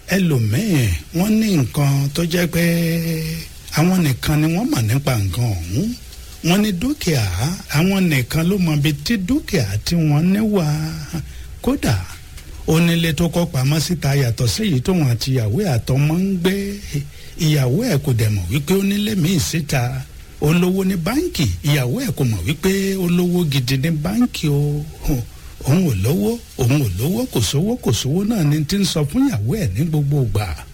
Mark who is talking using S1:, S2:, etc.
S1: ẹlòmíì wọ́n ní nǹkan tó jẹ́ pé àwọn nìkan ni wọ́n mọ̀ nípa nǹkan ọ̀hún wọ́n ní dúkìá àwọn nìkan ló mọ ibi tí dúkìá tí wọ́n ní wà kódà onílé tó kọ́ pamọ́ síta yàtọ̀ sí èyí tóun àti ìyàwó àtọmọ ń gbé ìyàwó ẹ̀ kò dẹ̀ mọ̀ wípé onílé míì síta olówó ní báǹkì ìyàwó ẹ̀ kò mọ̀ wípé olówó gidi ní báǹkì o òun ò lówó òun ò lówó kò sówó kò sówó náà ni ti ń sọ fún ìyàwó ẹ̀ ní gbogbo ìgbà